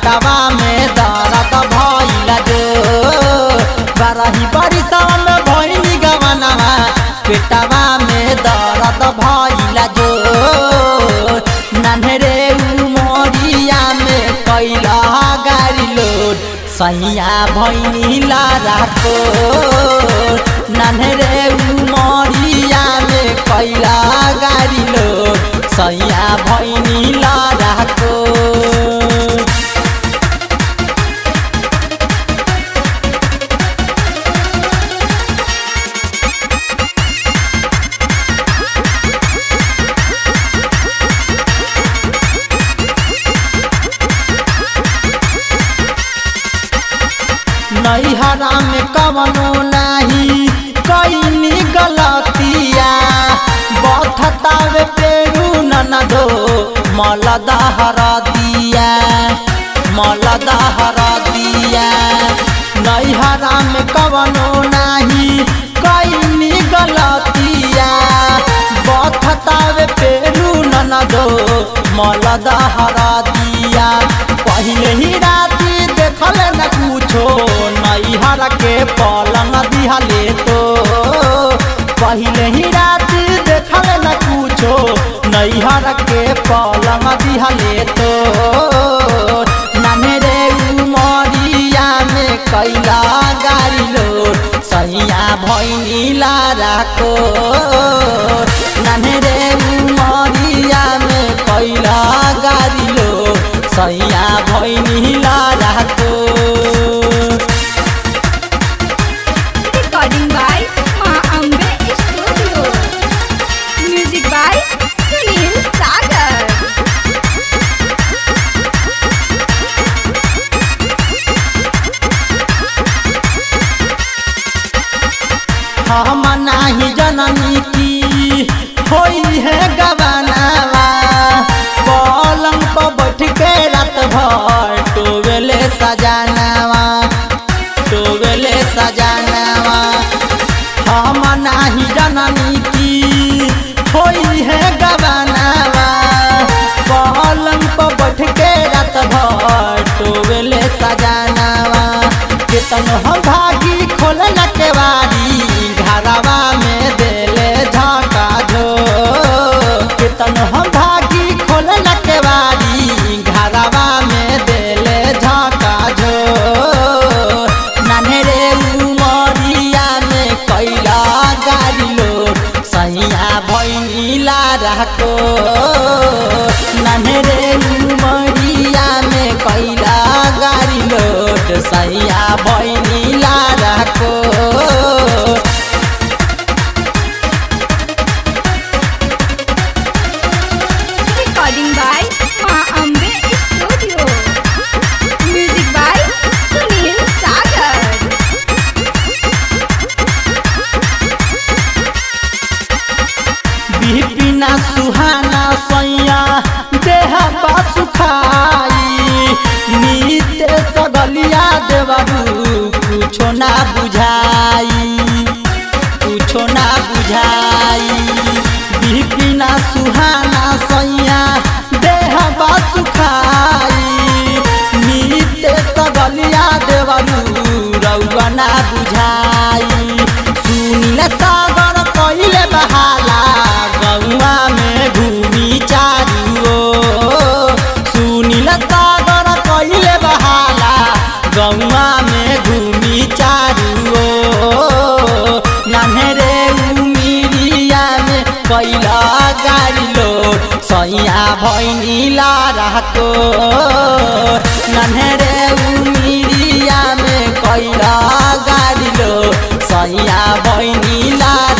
पेटवा में दर्द भइल जो बरही बरिसवा में भइनी गवनवा पेटवा में दर्द भइल जो नन्हरे उमरिया में कैला गाड़ी लोड सैया भैनी लाराको नन्हरे उमरिया में कैला गाड़ी लोड सैया भैनी लाराको नैहरा में कवनो नाही कैनी गलतिया बथतावे पेरू ननदो मलदा हरा दिया मलदा हरा दिया नैहरा में कवनो नाही कैनी गलतिया बथतावे पेरू ननदो मलदा हरा दिया पहले ही राती देखल न कुछो नैहर के पलंग दिहले तो पहले ही राती देखल न कुछो नैहर के पलंग दिहले तो नाने रे उमरिया में कैला गाड़ी लोड सैया भैनी लाराको नाने रे उमरिया में कैला गाड़ी लोड सैया भैनी लाराको Recording by Ma Ambe Studio. Music by Sunil Sagar. हम नाही जननी की होई है गवानावा पलंग पर बैठ के रात भर टोवेले सजानावा टोवेले सजानावा हम नाही जननी की होई है गवानावा पलंग पर बैठ के रात भर टोवेले सजानावा केतन हम भागी खोले न केवाड़ी घरवा में देले झाका झो केतन हम भागी खोले न केवाड़ी घरवा में देले झाका झो नान्हे उमरिया में कैला गाड़ी लोड सैया भैनी लाराको नान्हे उमरिया में कैला गाड़ी लोड सैया भैनी लाराको Recording by Ma Ambe Studio. Music by Sunil Sagar. बिपिना सुहाना सैया देह सुखाई नीते सगलिया देवरू कुछो ना बुझाई कुछो ना बुझाई बिपिना सुहाना सैया देह सुखाई नीते सगलिया देवरू रउआ ना बुझाई सुनिल सागर कइले बहाला गौआ में घूमी चारू ओर। सुनिल सागर कइले बहाला गौआ में घूमी चारू ओर। नान्हे उमिरिया में कैला गाड़ी लोड सैया भैनी लाराको नन्हे उमिरिया में कैला गाड़ी लोड सैया भैनी लारा